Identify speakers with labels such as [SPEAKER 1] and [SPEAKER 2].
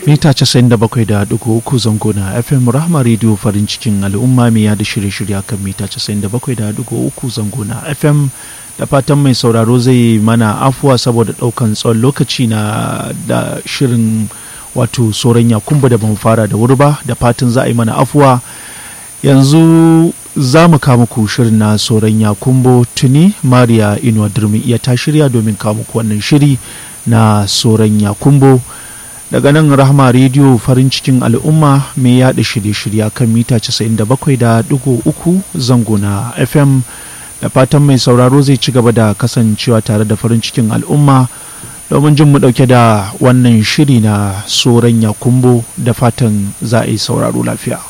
[SPEAKER 1] mita 97.3 zango na fm rahma radio farin cikin al'umma mai yada shirye-shirye kan mita 97.3 zango na fm da fatan mai sauraro zai mana afuwa saboda daukan tsawon lokaci na da shirin wato soron yakumba da ban fara da wuri ba da fatan za a yi mana afuwa yanzu za mu kama ku shirin na soron yakumbo tuni mariya inuwa durmi iya ta shirya domin kama ku wannan shiri na soron yakumbo daga nan rahama rediyo farin cikin al'umma mai yada shirye-shirye kan mita 97.3 zango na fm da fatan mai sauraro zai ci gaba da kasancewa tare da farin cikin al'umma domin jin mu dauke da wannan shiri na soron yakumbo da fatan za a yi sauraro lafiya